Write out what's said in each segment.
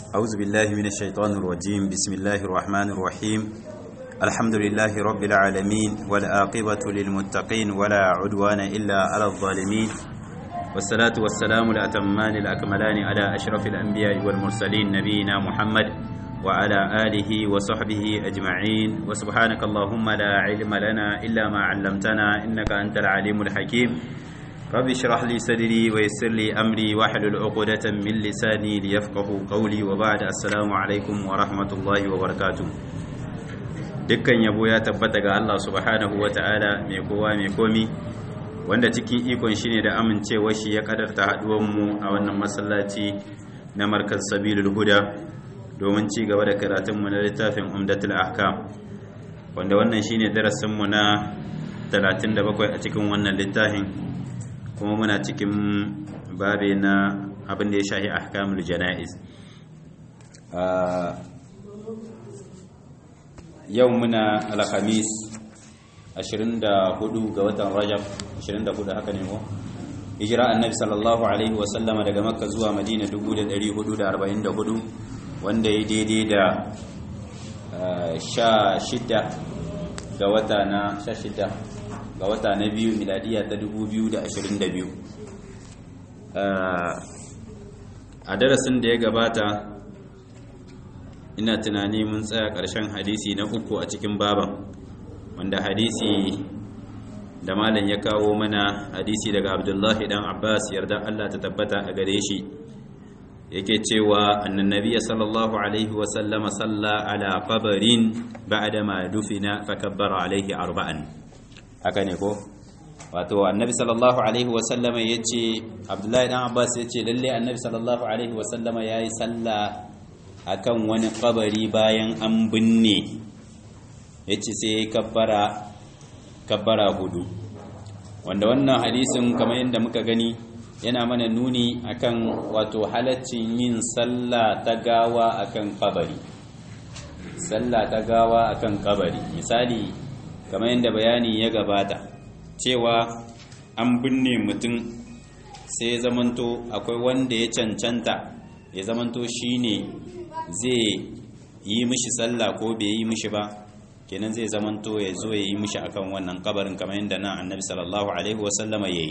أعوذ بالله من الشيطان الرجيم بسم الله الرحمن الرحيم الحمد لله رب العالمين والآقبة للمتقين ولا عدوان إلا على الظالمين والصلاة والسلام الأتمان الأكملان على أشرف الأنبياء والمرسلين نبينا محمد وعلى آله وصحبه أجمعين وسبحانك اللهم لا علم لنا إلا ما علمتنا إنك أنت العليم الحكيم رب اشرح لي صدري ويسر لي أمري واحلل عقدة من لساني ليفقه قولي وبعد السلام عليكم ورحمة الله وبركاته dukkan yabo ya tabbata ga Allah subhanahu wa ta'ala mai kowa mai komi wanda cikin ikon shi ne da amincewa shi ya kadarta haduwanmu a wannan masallaci na markaz sabilul huda domin ci gaba da karatunmu na littafin umdatul ahkam wanda wannan shine darasinmu na 37 a cikin wannan littafin kuma muna cikin babe na abin da ya shahi ahkamul jana'iz yau muna alhamis 24 ga watan rajab 24 haka ne ko hijira annabi sallallahu alaihi wasallama daga makka zuwa madina 1444 wanda ya daidai da sha shida ga wata na sha shida ga wata na biyu miladiya ta 2022 a darasin da ya gabata ina tunani mun tsaya ƙarshen hadisi na uku a cikin baban wanda hadisi da malam ya kawo mana hadisi daga abdullahi dan abbas yarda allah ta tabbata a gare shi yake cewa annan nabiya sallallahu alaihi wasallama salla ala qabarin ba'da ma dufina fa kabbara alaihi arba'an haka ne ko wato annabi sallallahu alaihi wasallama yace abdullahi dan abbas yace lalle annabi sallallahu alaihi wasallama yayi salla akan wani kabari bayan an binne yace sai kabbara kabbara hudu wanda wannan hadisin kamar yadda muka gani yana mana nuni akan wato halaccin yin sallah ta gawa akan kabari sallah ta gawa akan kabari misali kamar yadda bayani ya gabata cewa an binne mutum sai zamanto akwai wanda ya cancanta ya zamanto shine zai yi mishi sallah ko bai yi mishi ba kenan zai zamanto ya zo ya yi mishi akan wannan kabarin kamar yadda nan annabi sallallahu alaihi wasallama ya yi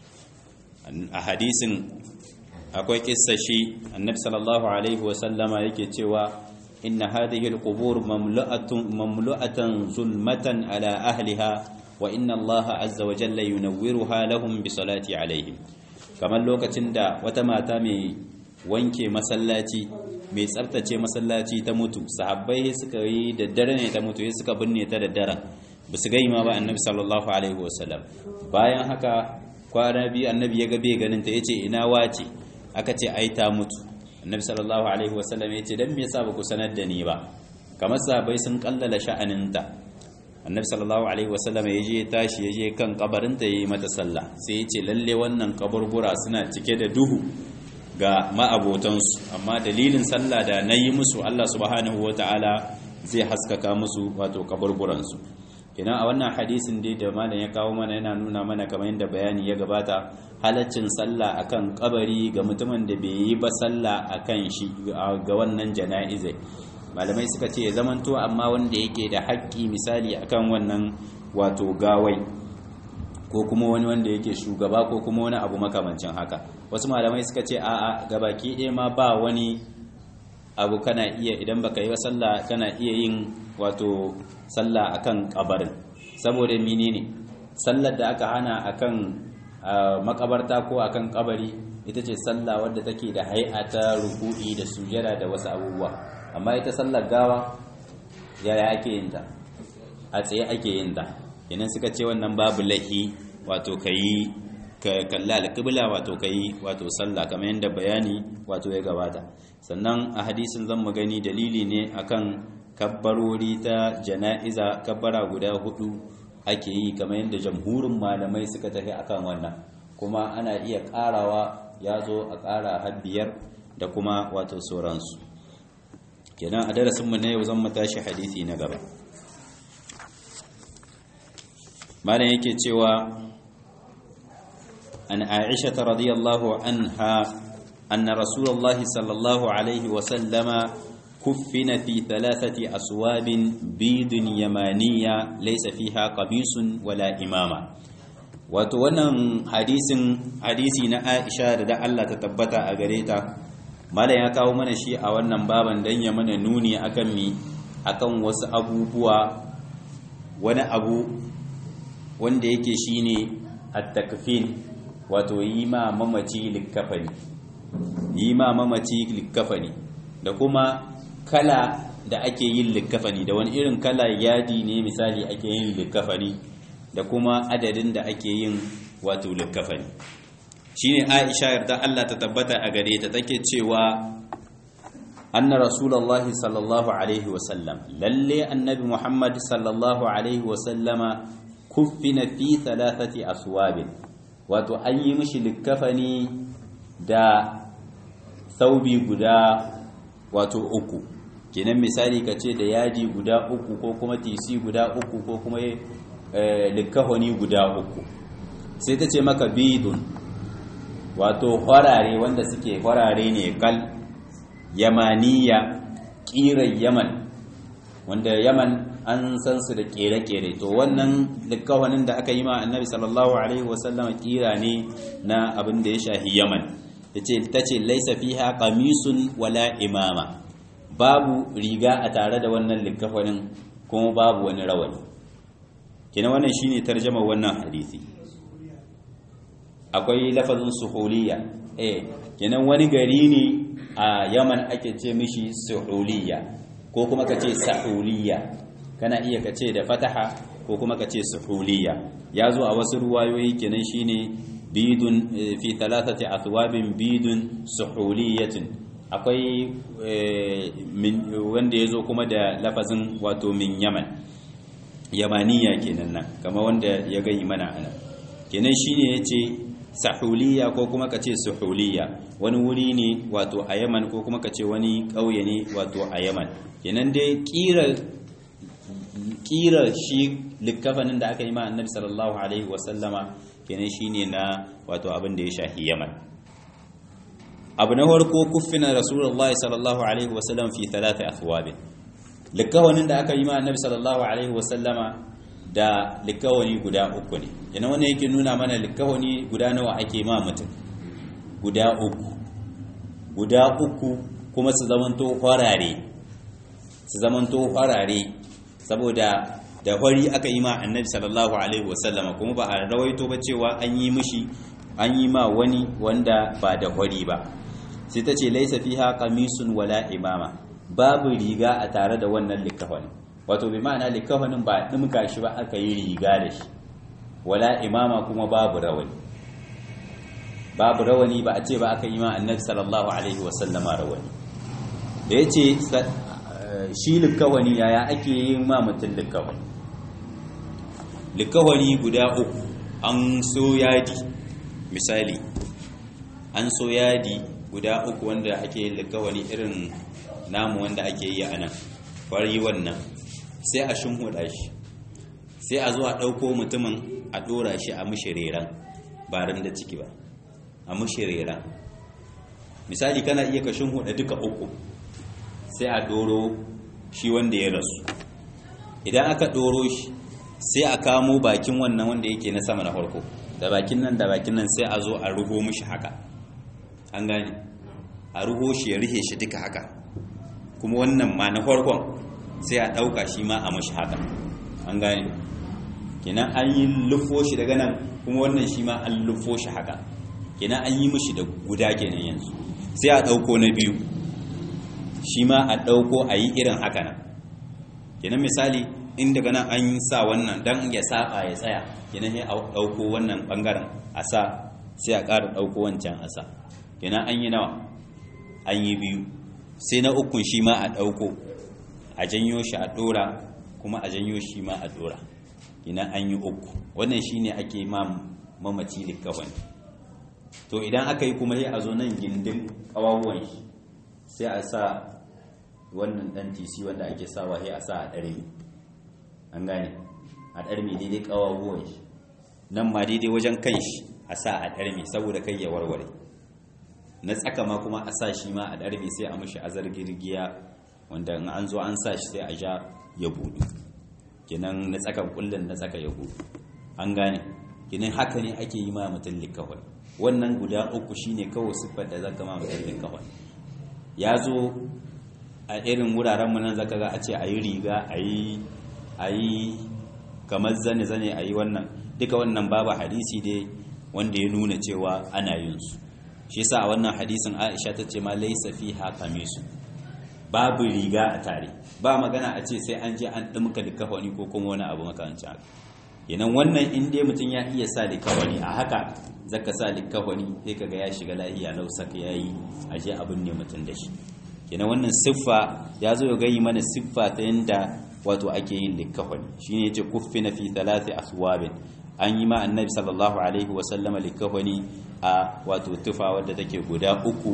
a hadisin akwai kissa shi annabi sallallahu alaihi wasallama yake cewa inna hadhihi alqubur mamlu'atun mamlu'atan zulmatan ala ahliha wa inna allaha azza wa jalla yunawwiruha lahum bi salati alaihim kamar lokacin da wata mata mai wanke masallaci mai tsaftace masallaci ta mutu sahabbai suka yi da dare ne ta mutu suka binne ta da daren ba su gai ma ba annabi sallallahu alaihi wasallam bayan haka kwana biyu annabi ya ga bai ganin ta yace ina wace aka ce ai ta mutu annabi sallallahu alaihi wasallam yace dan me yasa ba ku sanar da ni ba kamar sahabbai sun kallala sha'aninta annabi sallallahu alaihi wasallam ya je tashi ya je kan kabarinta yayi mata sallah sai yace lalle wannan kaburbura suna cike da duhu ga ma'abotansu amma dalilin sallah da na yi musu Allah subhanahu wa ta'ala zai haskaka musu wato kaburburansu ina a wannan hadisin dai da malam ya kawo mana yana nuna mana kamar yadda bayani ya gabata halaccin sallah akan kabari ga mutumin da bai yi ba sallah akan shi ga wannan jana'izai malamai suka ce ya zamanto amma wanda yake da haƙƙi misali akan wannan wato gawai ko kuma wani wanda yake shugaba ko kuma wani abu makamancin haka wasu malamai suka ce a'a gabaki ɗaya ma ba wani abu kana iya idan baka yi sallah kana iya yin wato sallah akan kabarin saboda menene sallar da aka hana akan makabarta ko akan kabari ita ce sallah wadda take da hay'ata ruku'i da sujada da wasu abubuwa amma ita sallar gawa yaya ake yin ta a tsaye ake yin ta idan suka ce wannan babu lahi wato kayi ka kalla alƙibla wato kai wato sallah kamar yadda bayani wato ya gabata sannan a hadisin zan mu gani dalili ne akan kabbarori ta jana'iza kabbara guda hudu ake yi kamar yadda jamhurin malamai suka tafi akan wannan kuma ana iya ƙarawa ya zo a ƙara har biyar da kuma wato sauransu kenan a darasinmu na yau zan mu tashi hadisi na gaba malam yake cewa an aisha radiyallahu anha anna rasulullahi sallallahu alaihi wa sallama kuffina fi thalathati aswabin bidun yamaniya laysa fiha qamisun wala imama wato wannan hadisin hadisi na Aisha da da Allah ta tabbata a gare ta malam ya kawo mana shi a wannan baban dan ya mana nuni akan mi akan wasu abubuwa wani abu wanda yake shine at-takfin wato yi ma mamaci likafani yi ma mamaci likafani da kuma kala da ake yin likafani da wani irin kala yadi ne misali ake yin likafani da kuma adadin da ake yin wato likafani shine Aisha yarda Allah ta tabbata a gare ta take cewa anna rasulullahi sallallahu alaihi wasallam lalle annabi Muhammad sallallahu alaihi wasallama kuffina fi thalathati aswabin wato an yi mishi likafani da saubi guda wato uku kenan misali ka ce da yaji guda uku ko kuma tisi guda uku ko kuma likafani guda uku sai ta ce maka bidun wato kwarare wanda suke kwarare ne kal yamaniya kiran yaman wanda yaman an san su da kere-kere to wannan likawanin da aka yi ma annabi sallallahu alaihi wasallama kira ne na abin da ya shahi yaman ta ce laisa fiha qamisun wala imama babu riga a tare da wannan likawanin kuma babu wani rawani kina wannan shine tarjama wannan hadisi akwai lafazin suhuliya eh kenan wani gari ne a yaman ake ce mishi suhuliya ko kuma ka ce sahuliya kana iya ka ce da fataha ko kuma ka ce suhuliya ya zo a wasu ruwayoyi kenan shine bidun fi thalathati athwabin bidun suhuliyatin akwai wanda ya zo kuma da lafazin wato min yaman yamaniya kenan nan kama wanda ya gani mana ana kenan shine yace sahuliya ko kuma ka ce suhuliya wani wuri ne wato a yaman ko kuma ka ce wani ƙauye ne wato a yaman kenan dai ƙirar shi likkafanin da aka yi ma annabi sallallahu alaihi wasallama kenan shine na wato abin da ya shahi yaman abu na farko kuffina rasulullahi sallallahu alaihi wasallam fi talata athwabin likkafanin da aka yi ma annabi sallallahu alaihi wasallama da likawani guda uku ne yana wannan yake nuna mana likawani guda nawa ake ma mutum guda uku guda uku kuma su zamanto farare su zamanto farare saboda da fari aka yi ma annabi sallallahu alaihi wasallama kuma ba a rawaito ba cewa an yi mishi an yi ma wani wanda ba da fari ba sai ta ce laisa fiha qamisun wala imama babu riga a tare da wannan likafani wato bi ma'ana likafanin ba dimka shi ba aka yi riga da shi wala imama kuma babu rawani babu rawani ba a ce ba aka yi ma annabi sallallahu alaihi wasallama rawani da ya ce shi likawani yaya ake yin ma mutum likawani likawani guda uku an so yadi misali an so yadi guda uku wanda ake yin likawani irin namu wanda ake yi a nan fari wannan sai a shimhuda shi sai a zo a ɗauko mutumin a ɗora shi a mushiriran ba ran da ciki ba a mushiriran misali kana iya ka shimhuda duka uku sai a ɗoro shi wanda ya rasu idan aka ɗoro shi sai a kamo bakin wannan wanda yake na sama na farko da bakin nan da bakin nan sai a zo a ruho mishi haka an gane a ruho shi ya rihe shi duka haka kuma wannan ma na farkon sai a ɗauka shi ma a mashi haka an gane kenan an yi lufo shi daga nan kuma wannan shi ma an lufo shi haka kenan an yi mashi da guda kenan yanzu sai a ɗauko na biyu shi ma a ɗauko a yi irin haka nan kenan misali in daga nan an sa wannan don ya saba ya tsaya kenan sai a ɗauko wannan ɓangaren a sa sai a ƙara ɗauko wancan a sa kenan an yi nawa an yi biyu sai na ukun shi ma a ɗauko a janyo shi a ɗora kuma a janyo shi ma a ɗora ina an yi uku wannan shi ne ake ma mamaci likawani to idan aka yi kuma sai a zo nan gindin ƙawawan shi sai a sa wannan ɗan tisi wanda ake sawa sai a sa a ɗarmi an gane a ɗarmi daidai ƙawawan shi nan ma daidai wajen kan shi a sa a ɗarmi saboda kai ya warware na tsaka ma kuma a sa shi ma a ɗarbe sai a mashi azar girgiya wanda in an zo an sa shi sai a ja ya budu kenan na tsakan kullun na tsaka ya budu an gane kenan haka ne ake yi ma mutum likawai wannan guda uku shine kawai siffar da zaka ma mutum likawai ya zo a irin wuraren mu nan zaka ga a ce ayi riga ayi ayi kamar zane zane ayi wannan duka wannan babu hadisi dai wanda ya nuna cewa ana yin su shi yasa a wannan hadisin Aisha ta ce ma laysa fiha qamisu babu riga a tare ba magana a ce sai an je an dumka likafani ko kuma wani abu makamancin haka yanan wannan in dai mutum ya iya sa likafani a haka zaka sa likafani sai kaga ya shiga lahiya lau saka yayi aje abin ne mutum da shi kenan wannan siffa ya zo ya gayi mana siffa ta yanda wato ake yin likafani shine yace kuffina fi thalathi aswabin an yi ma annabi sallallahu alaihi wa sallama likafani a wato tufa wadda take guda uku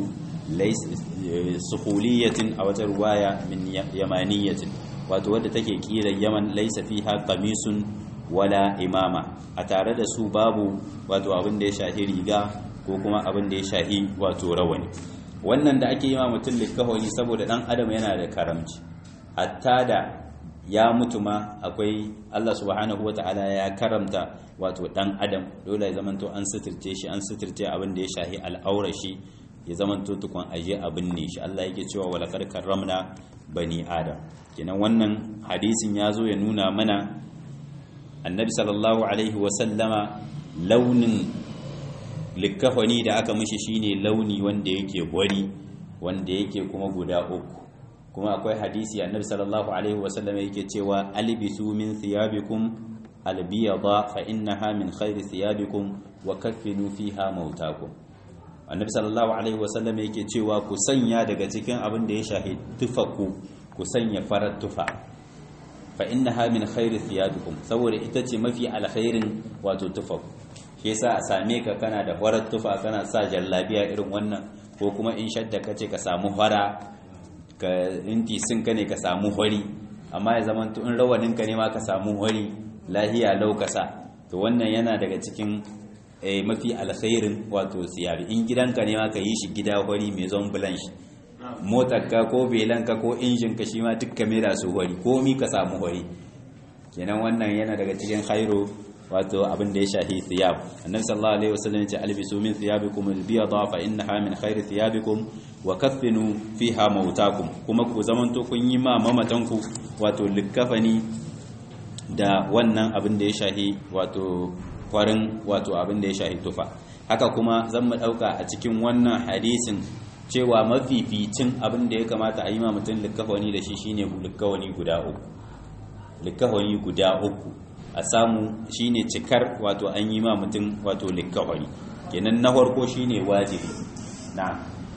suhuliyatin a wata ruwaya min yamaniyatin wato wadda take kira yaman laisa fiha qamisun wala imama a tare da su babu wato abin da ya shahi riga ko kuma abin da ya shahi wato rawani wannan da ake yi ma mutum likahoni saboda dan adam yana da karamci hatta da ya mutu ma akwai Allah subhanahu ta'ala ya karamta wato dan adam dole ya zamanto an suturce shi an suturce abin da ya shahi al'aura shi ya zamanto tukun aje abin ne shi Allah yake cewa wala qad karramna bani adam kenan wannan hadisin ya zo ya nuna mana annabi sallallahu alaihi wa sallama launin likafani da aka mishi shine launi wanda yake wari wanda yake kuma guda uku kuma akwai hadisi annabi sallallahu alaihi wasallam yake cewa albisu min thiyabikum albiyada fa innaha min khairi thiyabikum wa kaffinu fiha mautakum annabi sallallahu alaihi wasallam yake cewa ku sanya daga cikin abin da ya shahi tufaku ku sanya farar tufa fa innaha min khairi thiyabikum saboda ita ce mafi alkhairin wato tufaku shi yasa a same ka kana da farar tufa kana sa jallabiya irin wannan ko kuma in shadda kace ka samu fara ka inti sun ka ne ka samu hori amma ya zama in rawanin ka ne ma ka samu hori lahiya laukasa to wannan yana daga cikin mafi alkhairin wato siyabi in gidanka ne ma ka yi shi gida hori mai zon bulan shi motarka ko belanka ko injin ka shi ma duk ka mera su hori komi ka samu hori kenan wannan yana daga cikin khairu wato abin da ya shahi thiyab annabi sallallahu alaihi wasallam ya ce albisu min thiyabikum albiyada fa innaha min khairi thiyabikum wa kaffinu fiha mautakum kuma ku zamanto kun yi ma mamatanku wato likafani da wannan abin da ya shahi wato farin wato abin da ya shahi tufa haka kuma zan mu dauka a cikin wannan hadisin cewa mafificin abin da ya kamata a yi ma mutum likafani da shi shine likafani guda uku likafani guda uku a samu shine cikar wato an yi ma mutum wato likafani kenan na farko shine wajibi na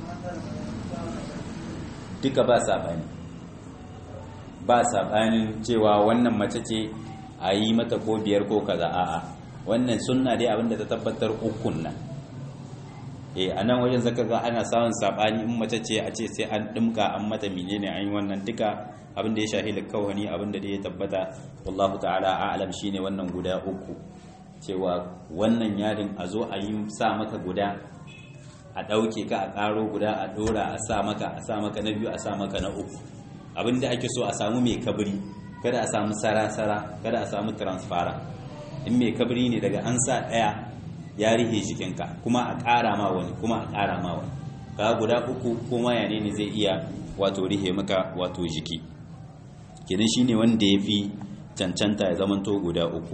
duka ba saɓani ba saɓanin cewa wannan mace ce a yi mata ko biyar ko kaza a'a wannan sunna dai abinda ta tabbatar ukun nan eh a nan wajen zaka ga ana samun saɓani in mace ce a ce sai an ɗimka an mata menene an yi wannan duka abinda ya shahi likawani abinda da ya tabbata wallahu ta'ala a'lam shine wannan guda uku cewa wannan yarin a zo a yi sa maka guda a ɗauke ka a ƙaro guda a ɗora a sa maka a sa maka na biyu a sa maka na uku abinda ake so a samu mai kabri kada a samu sara-sara kada a samu transfara in mai kabri ne daga an sa ɗaya ya rihe jikinka kuma a ƙara ma wani kuma a ƙara ma wani ka guda uku kuma ya ne zai iya wato rihe maka wato jiki kenan shine wanda ya fi cancanta ya zamanto guda uku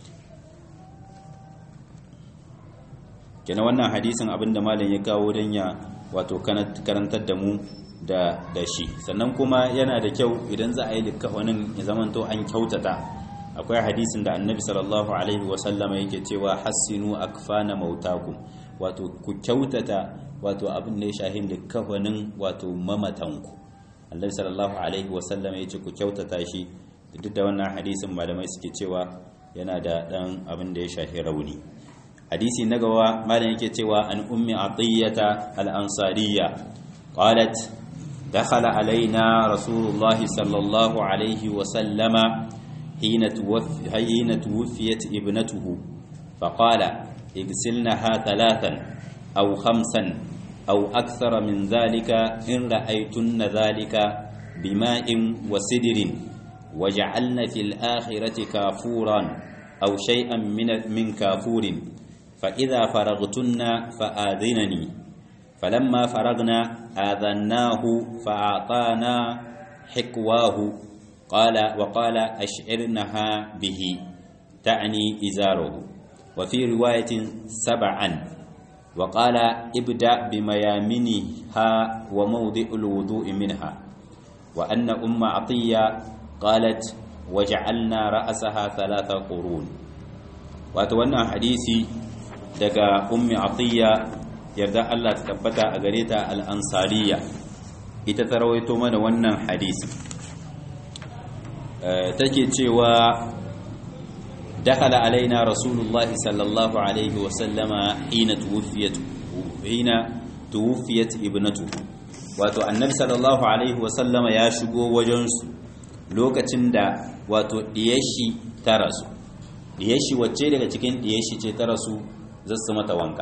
kenan wannan hadisin abinda malam ya kawo don ya wato karantar da mu da da shi sannan kuma yana da kyau idan za a yi likafanin ya zamanto an kyautata akwai hadisin da annabi sallallahu alaihi wasallama yake cewa hassinu akfana mautakum wato ku kyautata wato abin da ya shahin likafanin wato mamatanku annabi sallallahu alaihi wasallama yace ku kyautata shi duk da wannan hadisin malamai suke cewa yana da dan abin da ya shahi rauni hadisi na gaba malam yake cewa an ummi atiyata al-ansariya qalat dakhala alaina rasulullahi sallallahu alaihi wa sallama hina tuwaffi hina tuwfiyat ibnatuhu faqala igsilnaha thalathan aw khamsan أو أكثر من ذلك إن رأيتن ذلك بماء وسدر وجعلن في الآخرة كافورا أو شيئا من من كافور فإذا فرغتن فآذنني فلما فرغنا آذناه فأعطانا حكواه قال وقال أشعرنها به تعني إزاره وفي رواية سبعا وقال ابدأ بميامنها وموضع الوضوء منها وأن أم عطية قالت وجعلنا رأسها ثلاث قرون وأتوانا حديثي دقى أم عطية يرضى الله تثبت أغريتا الأنصارية إتترويتو من وانا حديثي أه تجي تشيوا دخل علينا رسول الله صلى الله عليه وسلم حين توفيت حين توفيت ابنته wato annabi sallallahu alaihi wasallam ya shigo wajensu lokacin da wato diyashi ta rasu diyashi wacce daga cikin diyashi ce ta rasu zasu mata wanka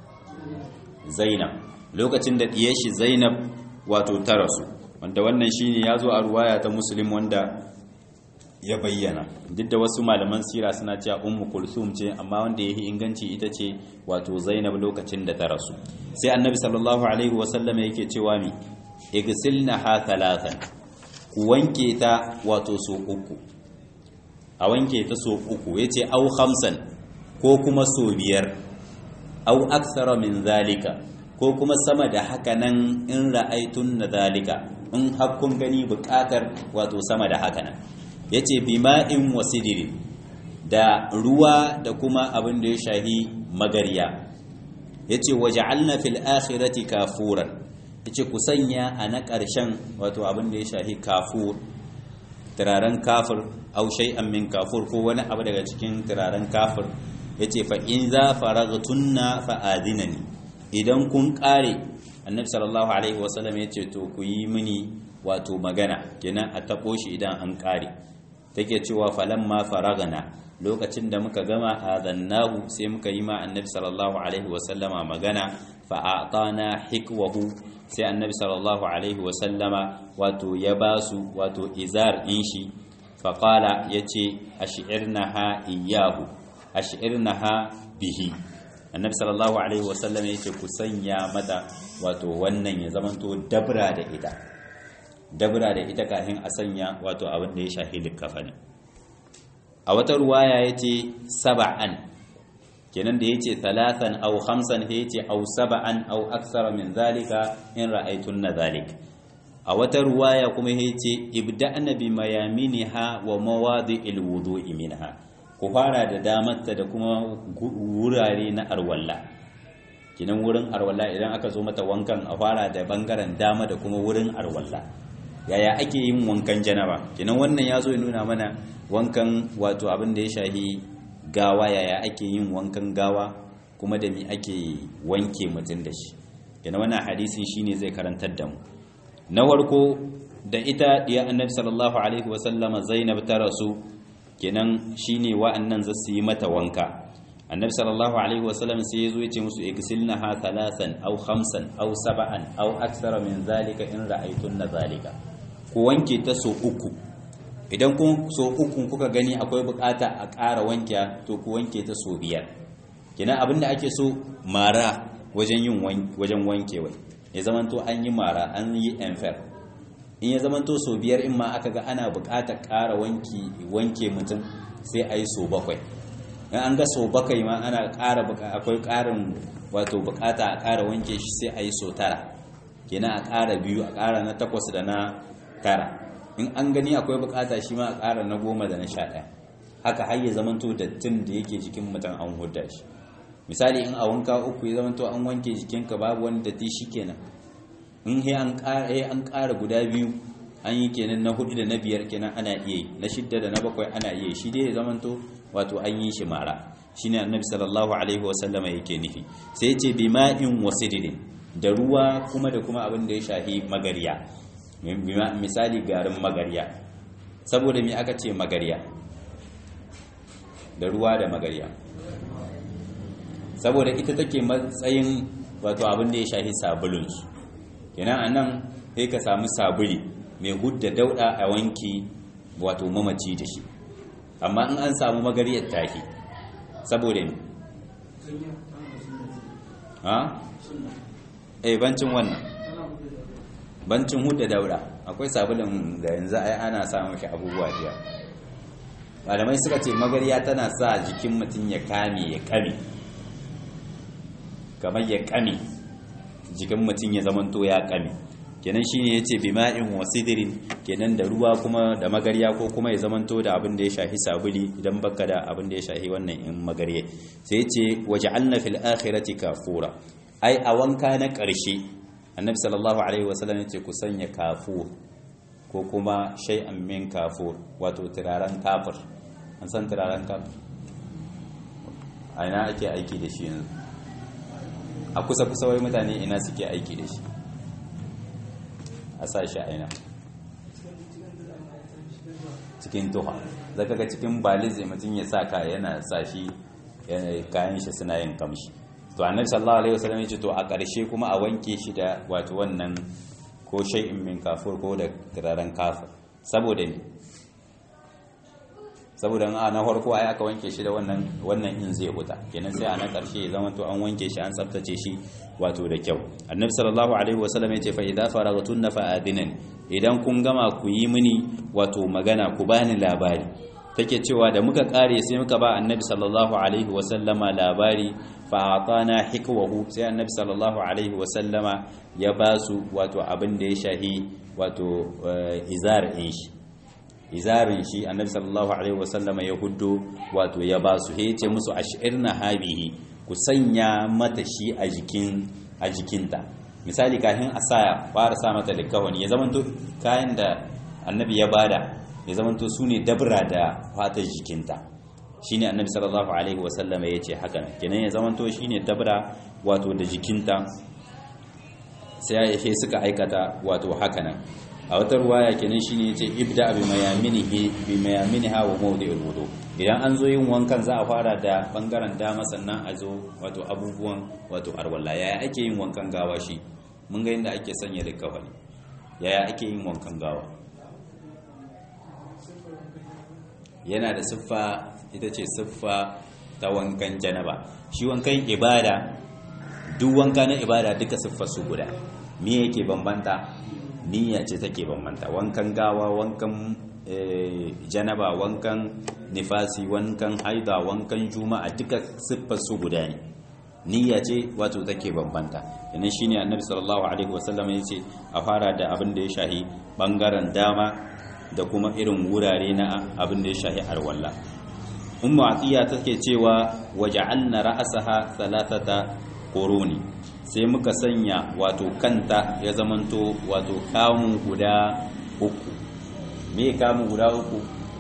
zainab lokacin da diyashi zainab wato ta rasu wanda wannan shine yazo a ruwaya ta muslim wanda ya bayyana duk da wasu malaman sira suna cewa ummu kulsum ce amma wanda yayi inganci ita ce wato zainab lokacin da ta rasu sai annabi sallallahu alaihi wasallam yake cewa mi igsilnaha thalathan ku wanke ta wato so uku a wanke ta so uku yace au khamsan ko kuma so biyar au aksara min zalika ko kuma sama da haka nan in ra'aitun na zalika in hakkun gani bukatar wato sama da haka nan ya ce bima'in wasidiri da ruwa da kuma abin da ya shahi magariya ya ce waje fil akhirati kafuran ya ce ku sanya a na ƙarshen wato abin da ya shahi kafur turaren kafir au shay'an min kafur ko wani abu daga cikin turaren kafir ya ce fa in za faragtunna fa adinani idan kun ƙare annabi sallallahu alaihi wasallam ya ce to ku yi mini wato magana kenan a taɓo shi idan an ƙare take cewa falamma faragana lokacin da muka gama azannahu sai muka yi ma annabi sallallahu alaihi wasallama magana fa atana hikwahu sai annabi sallallahu alaihi wasallama wato ya basu wato izar din shi fa qala yace ash'irnaha iyyahu ash'irnaha bihi annabi sallallahu alaihi wasallama yace ku sanya mata wato wannan ya zamanto dabra da ita dabra da ita kafin a sanya wato abin da ya shafi likafani a wata ruwaya ya ce saba'an kenan da ya ce talatan au hamsan ya ce au saba'an au aksara min zalika in ra'aitun na zalik a wata ruwaya kuma ya ce ibda'na bi mayaminiha wa mawadi ilwudu'i minha ku fara da damarta da kuma wurare na arwalla kinan wurin arwalla idan aka zo mata wankan a fara da bangaren dama da kuma wurin arwalla yaya ake yin wankan janaba kenan wannan ya zo ya nuna mana wankan wato abin da ya shahi gawa yaya ake yin wankan gawa kuma da mi ake wanke mutum da shi kenan wannan hadisin shine zai karantar da mu na farko da ita diya annabi sallallahu alaihi wasallama zainab ta rasu kenan shine wa'annan za su yi mata wanka annabi sallallahu alaihi wasallam sai ya zo ya ce musu igsilnaha thalathan aw khamsan aw sab'an aw akthara min zalika in ra'aytunna zalika ku wanke ta so uku idan kun so uku kuka gani akwai bukata a ƙara wanke to ku wanke ta so biyar kina abinda ake so mara wajen yin wajen wankewa ya zamanto an yi mara an yi enfer in ya zamanto so biyar in ma aka ga ana bukatar ƙara wanki wanke mutum sai a yi so bakwai in an ga so bakwai ma ana ƙara akwai ƙarin wato bukata a ƙara wanke shi sai a yi so tara kenan a ƙara biyu a ƙara na takwas da na tara in an gani akwai bukata shi ma a ƙara na goma da na sha ɗaya haka har ya zamanto dattin da yake jikin mutum an hudda shi misali in a wanka uku ya zamanto an wanke jikinka babu wani datti shi kenan in he an ƙara guda biyu an yi kenan na hudu da na biyar kenan ana iya yi na shidda da na bakwai ana iya yi shi dai ya zamanto wato an yi shi mara shine annabi sallallahu alaihi wasallama yake nufi sai ya ce bima'in wasidin da ruwa kuma da kuma abin da ya shahi magariya misali garin magariya saboda me aka ce magariya da ruwa da magariya saboda ita take matsayin wato abin da ya shahi sabulunsu kenan anan sai ka samu sabuli mai hudda dauda a wanki wato mamaci da shi amma in an samu magariyar tahi saboda ne ha? eh bancin wannan bancin hudda dauda akwai sabulun da yanzu ai ana samun shi abubuwa jiya malamai suka ce magariya tana sa jikin mutum ya kame ya kame kamar ya kame jikin mutum ya zamanto ya kame kenan shine yace bima'in wasidirin kenan da ruwa kuma da magariya ko kuma ya zamanto da abin da ya shafi sabuli idan baka da abin da ya shafi wannan in magariya sai yace waja'alna fil akhirati kafura ai a wanka na ƙarshe annabi sallallahu alaihi wasallam yace ku sanya kafur ko kuma shay'an min kafur wato turaren kafir an san turaren kafir a ina ake aiki da shi yanzu a kusa kusa wai mutane ina suke aiki da shi a sa shi a ina cikin tuha zaka ga cikin baliz mutum ya sa ka yana sa shi kayan shi suna yin kamshi to annabi sallallahu alaihi wasallam ya ce to a ƙarshe kuma a wanke shi da wato wannan ko shay'in min kafur ko da turaren kafir saboda ne saboda a na farko ai aka wanke shi da wannan wannan in zai huta kenan sai a na karshe ya zama to an wanke shi an tsaftace shi wato da kyau annabi sallallahu alaihi wasallam ya ce fa idza faragtunna fa adinan idan kun gama ku yi mini wato magana ku bani labari take cewa da muka kare sai muka ba annabi sallallahu alaihi wasallama labari fa atana hikwahu sai annabi sallallahu alaihi wasallama ya basu wato abin da ya shahi wato izar in shi izarin shi annabi sallallahu alaihi wasallama ya huddo wato ya basu he ce musu ashirna habihi ku sanya mata shi a jikin a jikinta misali kafin a sa fara sa mata likawani ya zamanto kayan da annabi ya bada ya zamanto su ne dabra da fatar jikinta shine annabi sallallahu alaihi wasallam ya ce haka kenan ya zamanto shine dabra wato da jikinta sai ya suka aikata wato haka nan a wata ruwaya kenan shine yace ibda bi mayaminihi bi mayaminiha wa mawdi'ul wudu idan an zo yin wankan za a fara da bangaren dama sannan a zo wato abubuwan wato arwalla yaya ake yin wankan gawa shi mun ga yadda ake sanya likafani yaya ake yin wankan gawa yana da siffa ita ce siffa ta wankan janaba shi wankan ibada duk wanka na ibada duka siffar su guda me yake bambanta niyya ce take bambanta wankan gawa wankan janaba wankan nifasi wankan haida wankan juma'a duka siffar su guda ne niyya ce wato take bambanta yana shine annabi sallallahu alaihi wasallam ya ce a fara da abin da ya shahi bangaren dama da kuma irin wurare na abin da ya shahi arwalla ummu atiya take cewa waja'alna ra'saha thalathata quruni sai muka sanya wato kanta ya zamanto wato kamun guda uku me kamun guda uku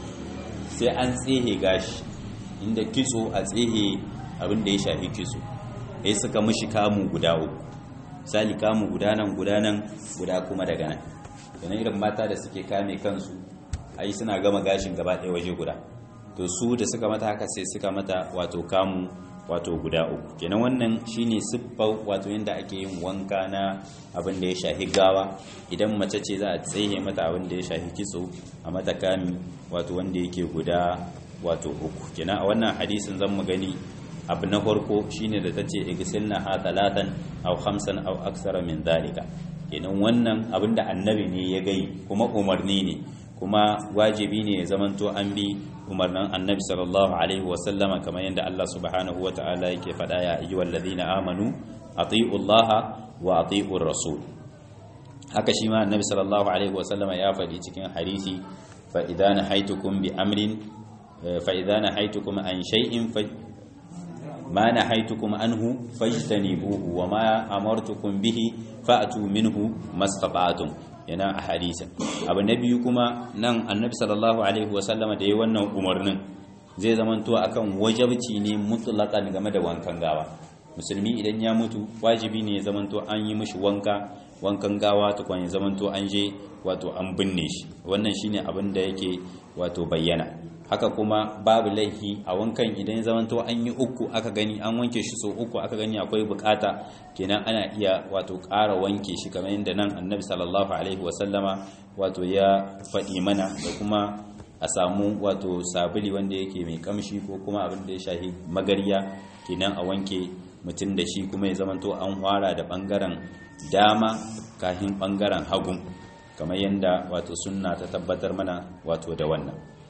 sai an tsehe gashi inda kitso a tsehe abin da ya shafi kitso sai suka mishi kamun guda uku misali kamun guda nan guda nan guda kuma daga nan yana irin mata da suke kame kansu ai suna gama gashin gaba ɗaya waje guda to su da suka mata haka sai suka mata wato kamu wato guda uku kenan wannan shine siffar wato yadda ake yin wanka na abin da ya shahi gawa idan mace ce za a tsaye mata abin da ya shahi kitso a mata kami wato wanda yake guda wato uku kenan a wannan hadisin zan mu gani abu na farko shine da tace igsilna ha talatan aw khamsan aw aksara min dhalika kenan wannan abin da annabi ne ya gai kuma umarni ne kuma wajibi ne ya zamanto an bi umarnin annabi sallallahu alaihi wasallama kamar yadda Allah subhanahu wa ta'ala yake faɗa ya ayyuhal ladina amanu ati'u Allah wa ati'u rasul haka shi ma annabi sallallahu alaihi wasallama ya faɗi cikin hadisi fa idza nahaytukum bi amrin fa idza nahaytukum an shay'in fa ma nahaytukum anhu fajtanibuhu wa ma amartukum bihi fa'tu minhu mastata'tum yana a hadisin abu na biyu kuma nan annabi sallallahu alaihi wasallama da yi wannan umarnin zai zamanto akan wajabci ne mutlaqan game da wankan gawa musulmi idan ya mutu wajibi ne ya zamanto an yi mishi wanka wankan gawa tukwan ya zamanto an je wato an binne shi wannan shine abin da yake wato bayyana haka kuma babu laifi a wankan idan zamanto an yi uku aka gani an wanke shi so uku aka gani akwai bukata kenan ana iya wato ƙara wanke shi kamar yadda nan annabi sallallahu alaihi wasallama wato ya faɗi mana da kuma a samu wato sabuli wanda yake mai kamshi ko kuma abin da ya shahi magarya kenan a wanke mutum da shi kuma ya zamanto an fara da bangaren dama kafin bangaren hagu kamar yadda wato sunna ta tabbatar mana wato da wannan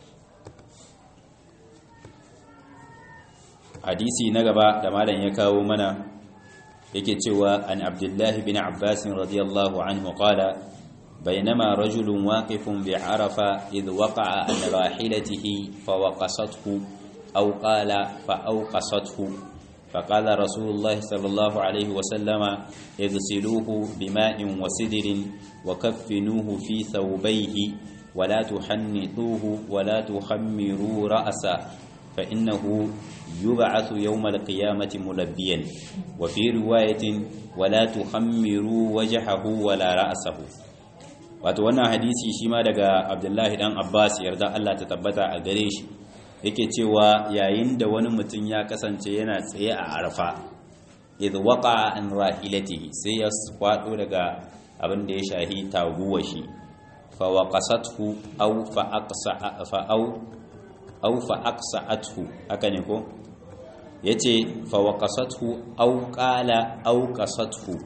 hadisi na gaba da malam ya kawo mana yake cewa an abdullahi bin abbas radiyallahu anhu qala بينما رجل واقف بعرفة إذ وقع عن راحلته فوقصته أو قال فأوقصته فقال رسول الله صلى الله عليه وسلم اغسلوه بماء وسدر وكفنوه في ثوبيه ولا تحنطوه ولا تخمروا رأسا فإنه يبعث يوم القيامة ملبيا وفي رواية ولا تخمروا وجهه ولا رأسه wato wannan hadisi shi ma daga abdullahi dan abbas yarda allah ta tabbata a gare shi yake cewa yayin da wani mutum ya kasance yana tsaye a arfa idh waqa an rahilatihi sai ya kwado daga abin da ya shahi taguwa shi fa waqasathu aw fa aqsa fa aw aw fa aqsa'athu haka ne ko yace fa waqasathu aw qala aw qasathu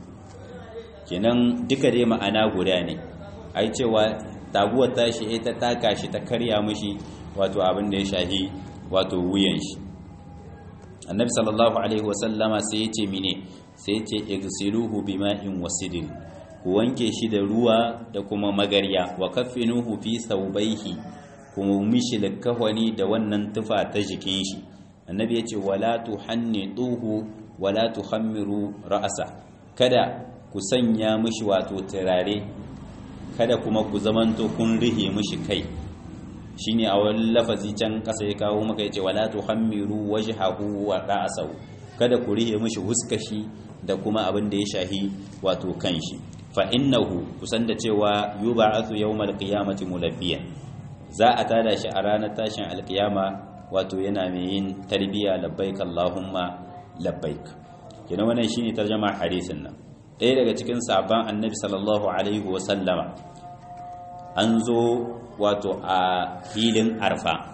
kenan duka dai ma'ana guda ne ai cewa taguwar tashi ita taka shi ta karya mishi wato abin da ya shahi wato wuyan shi annabi sallallahu alaihi wasallama sai ya ce mine sai ya ce igsiluhu bima'in wasidin ku wanke shi da ruwa da kuma magarya wa kaffinuhu fi thawbayhi kuma mishi likafani da wannan tufa ta jikin shi annabi ya ce wala tuhannituhu wala tuhammiru ra'asa kada ku sanya mishi wato turare kada kuma ku zamanto kun rihe mishi kai shine a wani lafazi can kasa ya kawo maka yace wala tuhammiru wajhahu wa ra'sahu kada ku rihe mishi huskashi da kuma abin da ya shahi wato kanshi fa innahu kusan da cewa yub'athu yawmal qiyamati mulabbiyan za a tada shi a ranar tashin alkiyama wato yana mai yin tarbiya labbaik allahumma labbaik kenan wannan shine tarjama hadisin nan ɗaya daga cikin sabon annabi sallallahu alaihi wa sallama an zo wato a filin arfa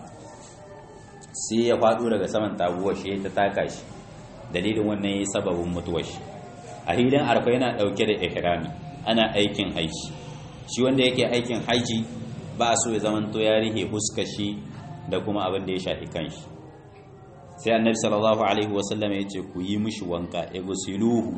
sai ya faɗo daga saman taguwar shi ta taka shi dalilin wannan ya sababin mutuwar shi a filin arfa yana ɗauke da ihrami ana aikin haji shi wanda yake aikin haji ba so ya zamanto ya rihe huskar shi da kuma abin da ya shafi kanshi sai annabi sallallahu alaihi wasallam ya ce ku yi mishi wanka igsiluhu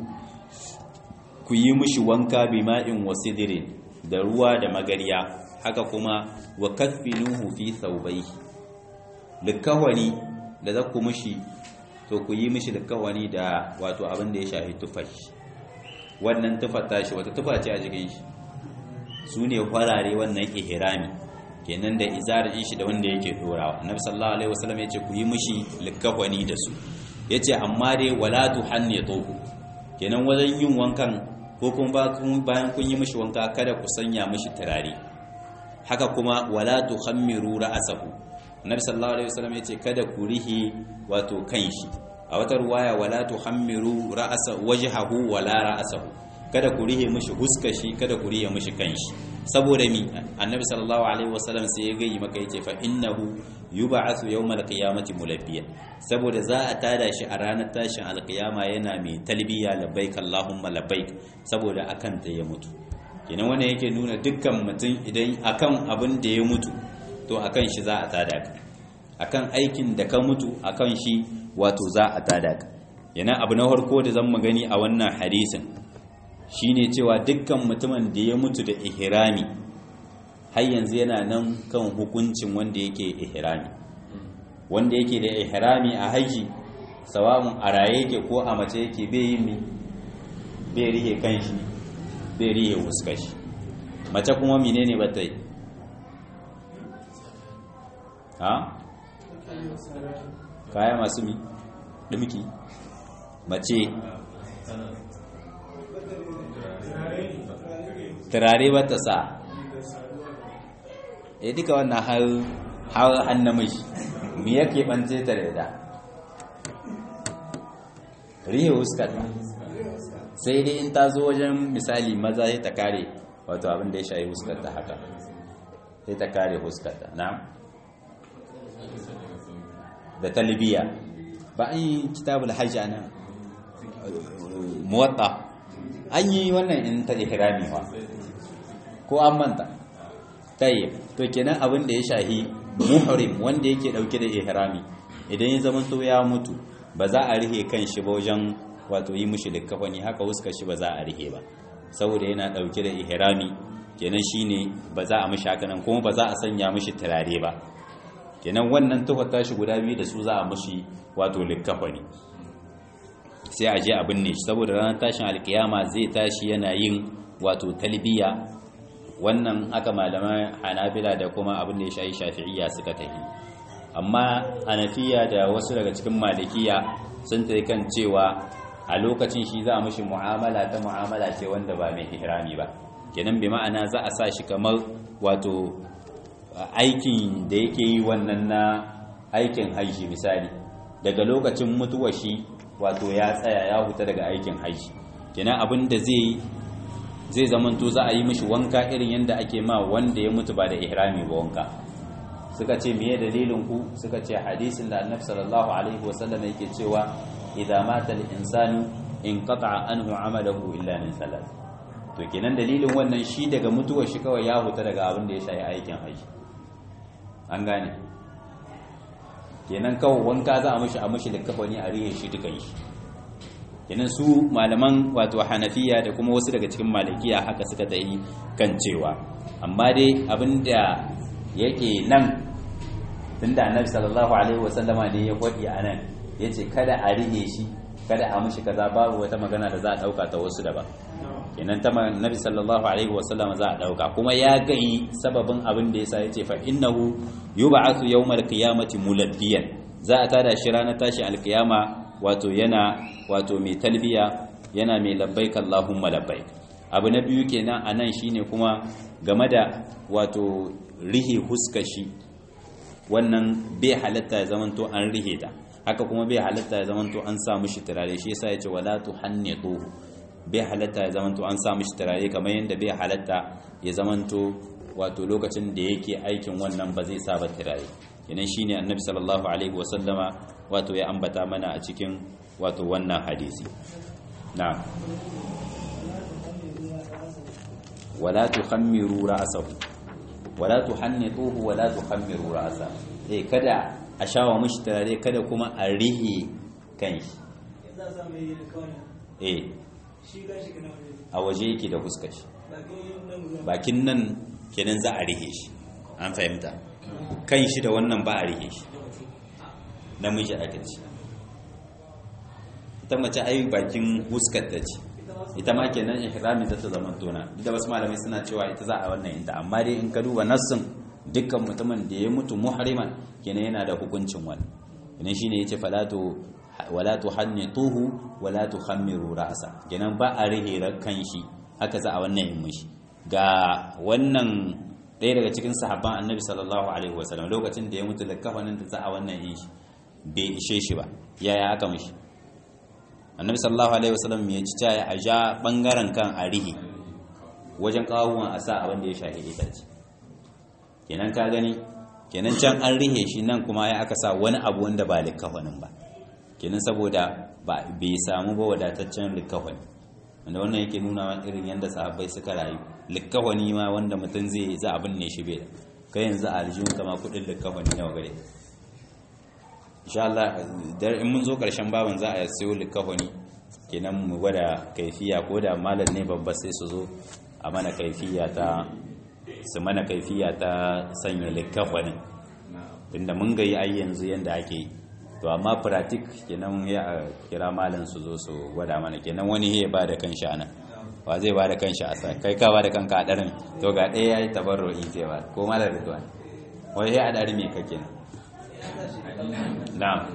ku yi mishi wanka bima'in wasidirin da ruwa da magariya haka kuma wa kaffinuhu fi thawbayhi likawani da za ku mishi to ku yi mishi likawani da wato abin da ya shafi tufashi wannan tufar tashi wata tufa ce a jikin shi su ne farare wannan ihrami kenan da izarin shi da wanda yake dorawa annabi sallallahu alaihi wasallam yace ku yi mishi likawani da su yace amma dai wala tuhannituhu kenan wajen yin wankan ko kuma bayan kun yi mishi wanka kada ku sanya mishi turare haka kuma wala tukhammiru ra'sahu annabi sallallahu alaihi wasallam yace kada ku rihi wato kanshi a wata ruwaya wala tukhammiru ra'sa wajhahu wala ra'sahu kada ku rihe mishi huskashi kada ku rihe mishi kanshi saboda mi annabi sallallahu alaihi wasallam sai ya gayi maka yace fa innahu yub'athu yawmal qiyamati mulabbiya saboda za a tada shi a ranar tashin alqiyama yana mai talbiya labbaik allahumma labbaik saboda akan ta ya mutu kenan wannan yake nuna dukkan mutum idan akan abin da ya mutu to akan shi za a tada ka akan aikin da ka mutu akan shi wato za a tada ka yana abu na farko da zan gani a wannan hadisin shine cewa dukkan mutumin da ya mutu da ihrami har yanzu yana nan kan hukuncin wanda yake ihrami wanda yake da ihrami a haji sawa'un a raye yake ko a mace yake bai yi mi bai rihe kanshi bai rihe wuskashi mace kuma menene ba ta yi ha kaya masu mi dimki mace turare ba ta sa ya duka wannan har har an namiji me yake bance ta da rihe huskar sai dai in ta zo wajen misali maza sai ta kare wato abin da ya shayi huskar ta haka sai ta kare huskar ta na da talibiya ba an yi kitabul hajji ana muwatta an yi wannan in ta ihrami ba ko an manta tayyib to kenan abin da ya shahi muhrim wanda yake dauke da ihrami idan ya zama to ya mutu ba za a rihe kan shi ba wajen wato yi mushi likkafani haka huskar shi ba za a rihe ba saboda yana dauke da ihrami kenan shine ba za a mishi haka nan kuma ba za a sanya mishi turare ba kenan wannan tuhar tashi guda biyu da su za a mishi wato likkafani sai a je a binne shi saboda ranar tashin alkiyama zai tashi yana yin wato talbiya wannan haka malaman hanabila da kuma abin da ya shayi shafi'iyya suka tafi amma hanafiya da wasu daga cikin malikiya sun tafi kan cewa a lokacin shi za a mishi mu'amala ta mu'amala ce wanda ba mai ihrami ba kenan bi ma'ana za a sa shi kamar wato aikin da yake yi wannan na aikin hajji misali daga lokacin mutuwa shi wato ya tsaya ya huta daga aikin hajji kenan abin da zai zai zamanto za a yi mishi wanka irin yadda ake ma wanda ya mutu ba da ihrami ba wanka suka ce meye dalilin ku suka ce hadisin da annabi sallallahu alaihi wasallam yake cewa idza mata al-insanu inqata'a anhu 'amaluhu illa min salat to kenan dalilin wannan shi daga mutuwar shi kawai ya huta daga abin da ya shayi aikin haji an gane kenan kawai wanka za a mishi a mishi da kafani a rihe shi dukan shi kenan su malaman wato hanafiya da kuma wasu daga cikin malikiya haka suka yi kan cewa amma dai abin da yake nan tunda annabi sallallahu alaihi wasallama ne ya kwadi a nan yace kada a rihe shi kada a mishi kaza babu wata magana da za a dauka ta wasu daban kenan ta nabi sallallahu alaihi wasallam za a dauka kuma ya gai sababin abin da yasa yace fa innahu yub'athu yawmal qiyamati mulabbiyan za a tada shi ranar tashi alkiyama wato yana wato mai talbiya yana mai labbaik allahumma labbaik abu na biyu kenan anan shine kuma game da wato rihe huskashi wannan bai halatta ya zamanto an rihe ta haka kuma bai halatta ya zamanto an sa mishi turare shi yasa yace wala tuhannituhu bai halatta ya zamanto an sa mishi turare kamar yadda bai halatta ya zamanto wato lokacin da yake aikin wannan ba zai sa ba turare kenan shine annabi sallallahu alaihi wasallama wato ya ambata mana a cikin wato wannan hadisi na wala tukhammiru ra'sahu wala tuhannituhu wala tukhammiru ra'sahu eh kada a shawa mishi turare kada kuma a rihe kanshi eh a waje yake da fuskar shi bakin nan kenan za a rihe shi an fahimta kan shi da wannan ba a rihe shi namiji aka ce ita mace ai bakin fuskar ta ce ita ma kenan ihrami za ta zama tona da wasu malamai suna cewa ita za a wannan inta amma dai in ka duba nassin dukkan mutumin da ya mutu muhriman kenan yana da hukuncin wani kenan shine yace falatu wala tuhannituhu wala tukhammiru ra'sa kenan ba a rihe kan shi haka za a wannan yin mishi ga wannan ɗaya daga cikin sahabban annabi sallallahu alaihi wasallam lokacin da ya mutu da kafanin da za a wannan yin shi bai ishe shi ba yaya aka mishi annabi sallallahu alaihi wasallam ya ci caya a ja bangaren kan a rihe wajen kawuwan a sa abin da ya shahi itace kenan ka gani kenan can an rihe shi nan kuma ya aka sa wani abu wanda ba likafanin ba kenan saboda bai samu ba wadataccen likafani wanda wannan yake nuna irin yadda sahabbai suka rayu likafani ma wanda mutum zai za abin ne shi bai kai yanzu a aljihun kama kudin likafani nawa gare insha Allah dar in mun zo karshen baban za a sayo likafani kenan mu gwada kaifiya ko da malam ne babba sai su zo a mana kaifiya ta su mana kaifiya ta sanya likafanin tunda mun ga yi ai yanzu yanda ake yi to amma pratik kenan ya kira malam su zo su gwada mana kenan wani ya ba da kan shana wa zai ba da kan shi a sa kai ka ba da kanka a ɗarin to ga ɗaya ya yi tabarro'i zai ba ko malar ridwan wai ya a ɗari mai kake na na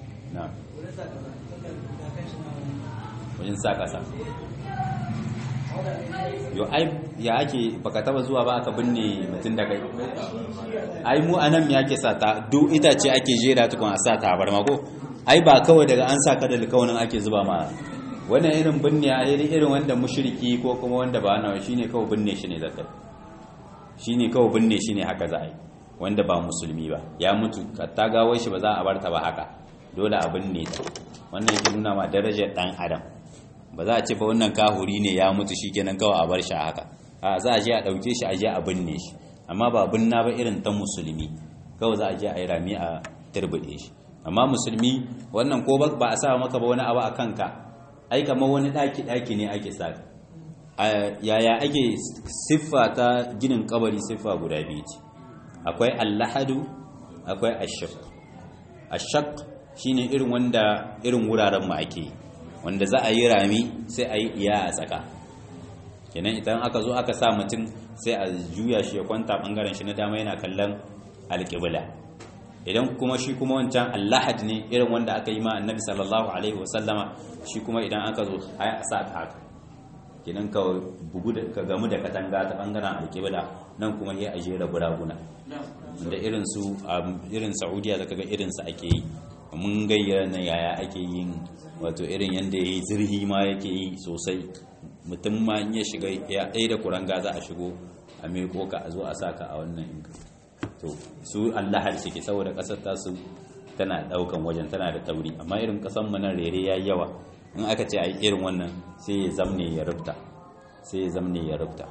na wajen sa ƙasa yo ai ya ake baka taba zuwa ba aka binne mutum da kai ai mu anan me ake sa ta duk itace ake jera tukun a sa tabarma ko ai ba kawai daga an sa ka da alkawarin ake zuba ma wannan irin binne a irin irin wanda mushriki ko kuma wanda ba nawa shine kawai binne shi ne zakai shine kawai binne shi ne haka za a yi wanda ba musulmi ba ya mutu ta gawar shi ba za a bar ta ba haka dole a binne ta wannan yake nuna ma darajar dan adam ba za a ce ba wannan kahuri ne ya mutu shikenan kawai a bar shi haka a za a je a dauke shi a je a binne shi amma ba binna ba irin ta musulmi kawai za a je a yi rami a turbide shi amma musulmi wannan ko ba a sa maka ba wani abu a kanka ai kamar wani daki daki ne ake sa yaya ake siffa ta ginin kabari siffa guda biyu ce akwai allahadu akwai ashaq ashaq shine irin wanda irin wuraren mu ake wanda za a yi rami sai a yi iya a tsaka kenan idan aka zo aka sa mutum sai a juya shi ya kwanta bangaren shi na dama yana kallon alƙibla idan kuma shi kuma wancan allahad ne irin wanda aka yi ma annabi sallallahu alaihi wasallama shi kuma idan aka zo a sa haka kenan ka bugu da ka gamu da katanga ta bangaren alƙibla nan kuma ya aje da buraguna da irin su irin saudiya da kaga irin su ake yi mun gayyana na yaya ake yin wato irin yanda yayi zirhi ma yake yi sosai mutum ma in ya shiga ya ɗaya da kuranga za a shigo a meko ka a zo a saka a wannan inka to su allahar suke saboda ƙasar tasu tana ɗaukan wajen tana da tauri amma irin ƙasar mu nan rere yayi yawa in aka ce a yi irin wannan sai ya zamne ya rubta sai ya zamne ya rubta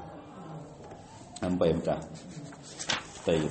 an fahimta tayi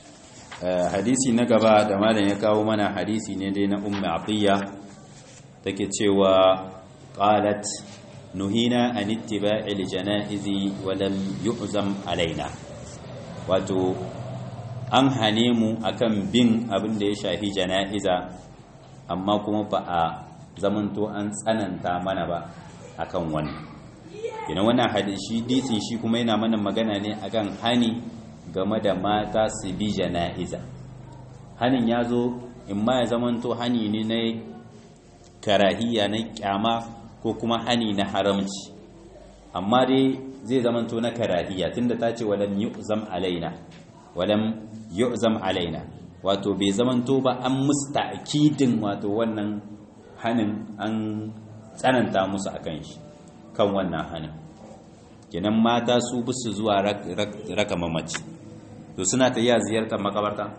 hadisi na gaba da malam ya kawo mana hadisi ne dai na ummu atiya take cewa qalat nuhina an ittiba'il janaizi wa lam yu'zam alaina wato an hane mu akan bin abin da ya shafi jana'iza amma kuma ba a zamanto an tsananta mana ba akan wannan kina wannan hadisi disin shi kuma yana mana magana ne akan hani game da mata su bi jana'iza hanin ya zo in ma ya zamanto hani ne na karahiya na kyama ko kuma hani na haramci amma dai zai zamanto na karahiya tunda ta ce walam yu'zam alaina walam yu'zam alaina wato bai zamanto ba an musta'kidin wato wannan hanin an tsananta musu akan shi kan wannan hanin kenan mata su bisu zuwa raka mamaci to suna ta iya ziyartar makabarta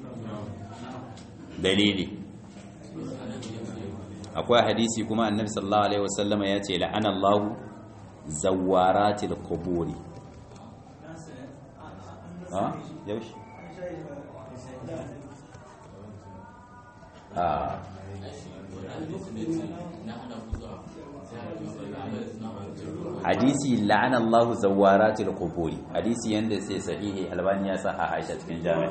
dalili akwai hadisi kuma annabi sallallahu alaihi wasallama ya ce la'ana Allahu zawaratil quburi ha yaushe ah hadisi la'ana Allah zawaratil quburi hadisi yanda sai sahihi albani ya sa a Aisha cikin jami'a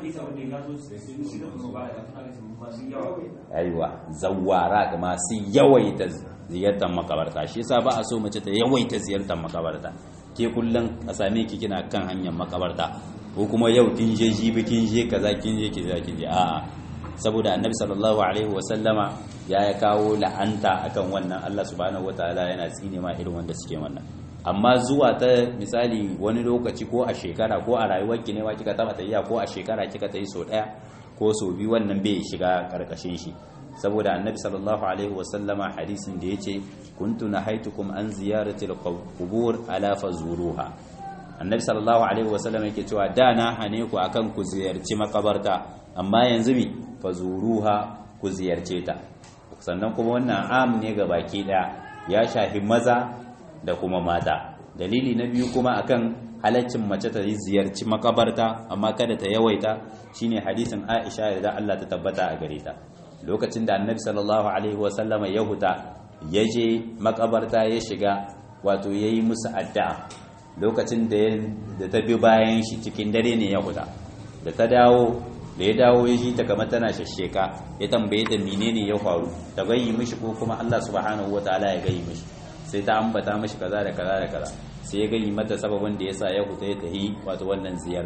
aiwa zawara masu yawaita ziyartar makabarta shi yasa ba a so mace ta yawaita ziyartar makabarta ke kullum a same ki kina kan hanyar makabarta ko kuma yau kin je jibi kin je kaza kin je ki kin je a'a saboda annabi sallallahu alaihi wasallama ya ya kawo la'anta akan wannan Allah subhanahu wataala yana tsine ma irin wanda suke wannan amma zuwa ta misali wani lokaci ko a shekara ko a rayuwarki ne ma kika taba tafiya ko a shekara kika tayi so daya ko so biyu wannan bai shiga karkashin shi saboda annabi sallallahu alaihi wasallama hadisin da yace kuntu nahaitukum an ziyarati al-qubur ala fazuruha annabi sallallahu alaihi wasallama yake cewa da na hane ku akan ku ziyarci makabarta amma yanzu mi fazuruha ku ziyarce ta sannan kuma wannan am ne ga baki daya ya shafi maza da kuma mata dalili na biyu kuma akan halaccin mace ta yi ziyarci makabarta amma kada ta yawaita shine hadisin Aisha da Allah ta tabbata a gare ta lokacin da Annabi sallallahu alaihi wasallama ya huta ya je makabarta ya shiga wato yayi musu addu'a lokacin da ta bi bayan shi cikin dare ne ya huta da ta dawo da ya dawo ya ji ta kamar tana shasheka ya tambaye ta menene ya faru ta gayyi mishi ko kuma Allah subhanahu wataala ya gayyi mishi sai ta ambata mishi kaza da kaza da kaza sai ya gayyi mata sababin da yasa ya huta ya tahi wato wannan ziyarta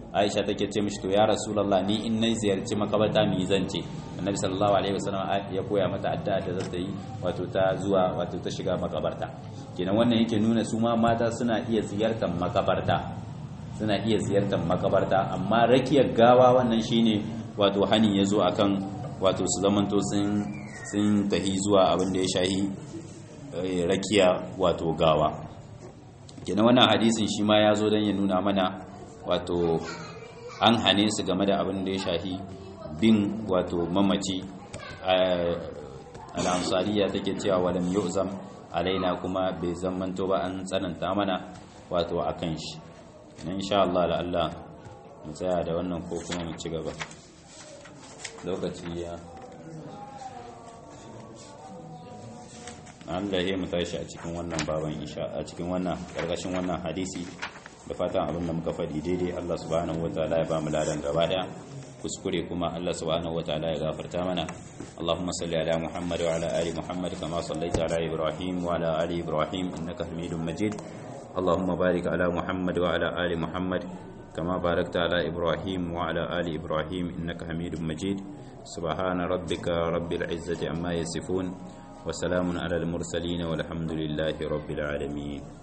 Aisha take ce mishi to ya Rasulullah ni in nayi ziyarci makabarta mi zance Annabi sallallahu alaihi wasallam ya koya mata addu'a da za ta yi wato ta zuwa wato ta shiga makabarta kenan wannan yake nuna su ma mata suna iya ziyartar makabarta suna iya ziyartar makabarta amma rakiyar gawa wannan shine wato hani yazo akan wato su zamanto sun sun tahi zuwa abin da ya shahi rakiya wato gawa kenan wannan hadisin shi ma ya zo don ya nuna mana wato an hane su game da abin da ya shahi bin wato mamaci al'ansariya take cewa walam yu'zam alaina kuma bai zamanto ba an tsananta mana wato akan shi na insha Allah da Allah mu tsaya da wannan ko kuma mu ci gaba lokaci ya Allah ya mu tashi a cikin wannan baban insha a cikin wannan karkashin wannan hadisi da fatan abin da muka faɗi daidai Allah subhanahu wataala ya ba mu ladan gaba daya kuskure kuma Allah subhanahu wataala ya gafarta mana Allahumma salli ala Muhammad wa ala ali Muhammad kama sallaita ala Ibrahim wa ala ali Ibrahim innaka Hamidum Majid Allahumma barik ala Muhammad wa ala ali Muhammad كما باركت على إبراهيم وعلى آل إبراهيم إنك حميد مجيد سبحان ربك رب العزة عما يصفون وسلام على المرسلين والحمد لله رب العالمين